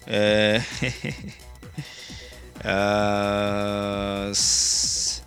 eh, ah, s-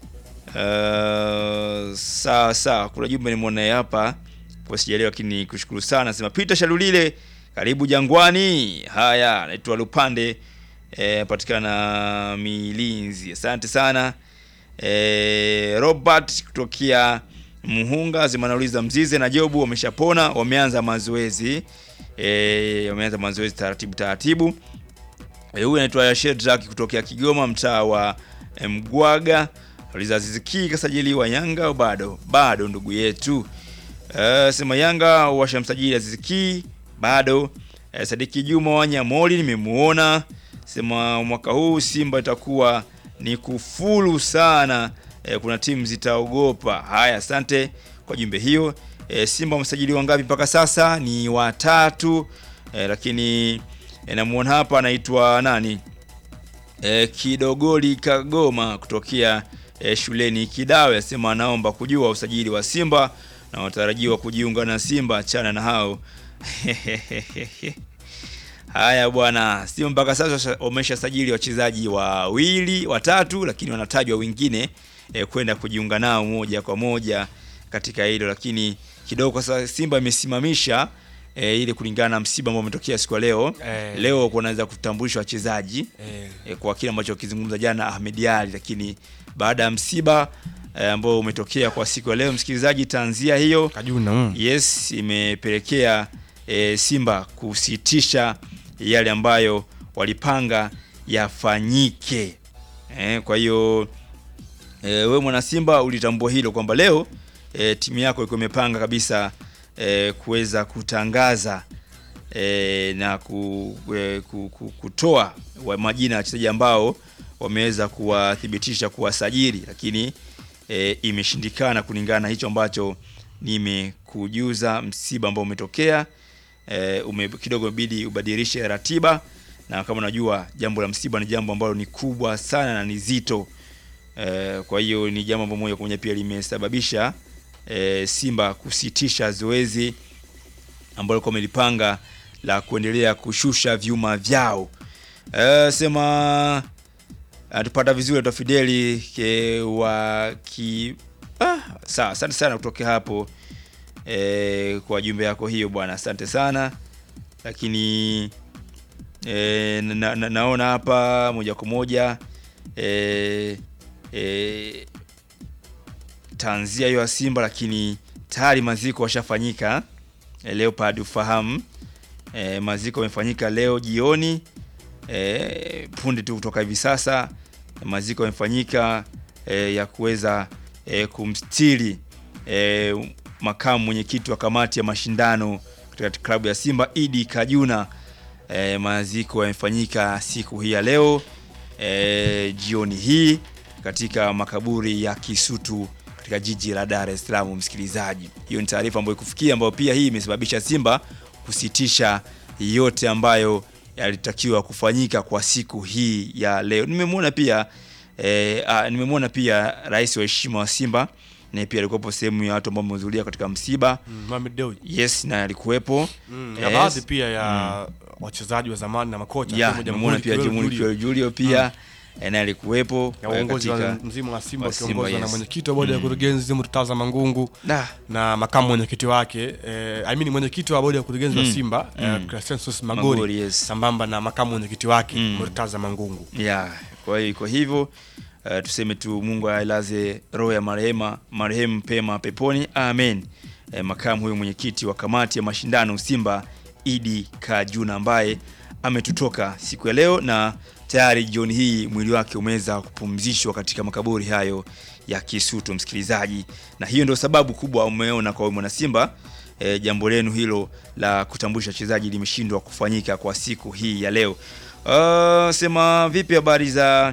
ah, sawa sawa, kuna jumbe nimeona hapa kwa sijaelewa, lakini kushukuru sana. Sema Peter Shalulile, karibu Jangwani. Haya, naitwa Lupande eh, patikana Milinzi. Asante sana eh, Robert kutokea Muhunga zimanauliza Mzize na Jobu wameshapona, wameanza mazoezi eh, wameanza mazoezi taratibu taratibu. Eh, huyu anaitwa Shedrack kutokea Kigoma mtaa wa eh, Mgwaga. Aliza Aziz Ki kasajiliwa Yanga au bado? Bado ndugu yetu. Eh, sema Yanga washamsajili Aziz Ki bado. Eh, Sadiki Juma wa Nyamoli nimemuona. Sema mwaka huu Simba itakuwa ni kufulu sana. Eh, kuna timu zitaogopa. Haya, asante kwa jumbe hiyo. Eh, Simba wamesajiliwa ngapi mpaka sasa? Ni watatu. Eh, lakini eh, namuona hapa anaitwa nani? E, Kidogoli Kagoma kutokea e, shuleni Kidawe asema anaomba kujua usajili wa Simba na watarajiwa kujiunga na Simba, achana na hao. Haya bwana, Simba mpaka sasa wameshasajili wachezaji wawili watatu, lakini wanatajwa wengine e, kwenda kujiunga nao moja kwa moja katika hilo, lakini kidogo kwa sasa Simba imesimamisha e, ile kulingana na msiba ambao umetokea siku ya leo Eh. leo kunaweza kutambulishwa wachezaji Eh, e, kwa kile ambacho kizungumza jana Ahmed Ali, lakini baada ya msiba e, ambao umetokea kwa siku ya leo, msikilizaji, tanzia hiyo Kajuna mm. yes imepelekea e, Simba kusitisha yale ambayo walipanga yafanyike. E, kwa hiyo e, we mwana Simba ulitambua hilo kwamba leo e, timu yako ilikuwa imepanga kabisa e, kuweza kutangaza e, na ku, e, ku, ku, kutoa wa majina ya wachezaji ambao wameweza kuwathibitisha kuwasajili, lakini e, imeshindikana kulingana na hicho ambacho nimekujuza. Msiba ambao umetokea e, ume, kidogo imebidi ubadilishe ratiba, na kama unajua jambo la msiba ni jambo ambalo ni kubwa sana na ni zito e, kwa hiyo ni jambo ambalo moja kwa moja pia limesababisha e, Simba kusitisha zoezi ambalo likuwa wamelipanga la kuendelea kushusha vyuma vyao. E, sema atupata vizuri ata Fideli ke, wa ki ah, sawa, asante sana kutoka hapo e, kwa jumbe yako hiyo bwana, asante sana lakini e, na, na, naona hapa moja kwa moja e, e, tanzia hiyo ya Simba, lakini tayari maziko washafanyika e, Leopard ufahamu e, maziko yamefanyika leo jioni e, punde tu kutoka hivi sasa maziko yamefanyika e, ya kuweza e, kumstiri e, makamu mwenyekiti wa kamati ya mashindano katika klabu ya Simba Idi Kajuna. E, maziko yamefanyika siku hii ya leo e, jioni hii katika makaburi ya Kisutu katika jiji la Dar es Salaam. Msikilizaji, hiyo ni taarifa ambayo ikufikia, ambayo pia hii imesababisha Simba kusitisha yote ambayo yalitakiwa kufanyika kwa siku hii ya leo. Nimemwona pia e, a, nimemwona pia rais wa heshima wa Simba naye pia alikuwepo sehemu ya watu ambao wamehudhuria katika msiba. Mm, Mohamed Dewji. Yes, na alikuwepo Mm, Yes. na baadhi pia ya wachezaji wa zamani na makocha ya akiwemo nimemwona Jamhuri pia Kiwelu Jamhuri Julio. Kiwelu Julio pia eh, naye alikuwepo na eh, uongozi wa katika mzima wa Simba wa Simba, ukiongozwa na yes. mwenyekiti wa bodi ya Mm. kurugenzi Murtaza Mangungu Da. na makamu mwenyekiti wake eh, I mean mwenyekiti wa bodi ya kurugenzi wa Mm. Simba eh, Mm. Crescensus Magori, Magori yes. sambamba na makamu mwenyekiti wake Mm. Murtaza Mangungu. ya kwa hiyo iko hivyo uh, tuseme tu Mungu ailaze roho ya marehema marehemu pema peponi amen. Eh, makamu huyu mwenyekiti wa kamati ya mashindano Simba Idi Kajuna ambaye ametutoka siku ya leo na tayari jioni hii mwili wake umeweza kupumzishwa katika makaburi hayo ya Kisutu, msikilizaji, na hiyo ndio sababu kubwa umeona kwa wewe mwana Simba e, jambo lenu hilo la kutambulisha wachezaji limeshindwa kufanyika kwa siku hii ya leo. Uh, sema vipi habari za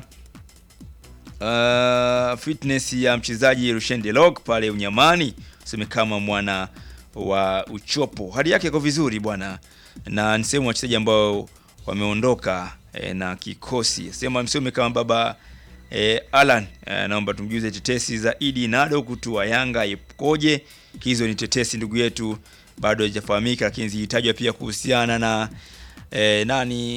uh, fitness ya mchezaji Rushen Delok pale Unyamani, useme kama mwana wa Uchopo, hali yake iko vizuri bwana, na ni sehemu wachezaji ambao wameondoka e, na kikosi. Sema msome kama baba e, Alan e, naomba tumjuze tetesi za Idi Nado kutua Yanga ipoje. Hizo ni tetesi ndugu yetu, bado hazijafahamika, lakini zilitajwa pia kuhusiana na e, nani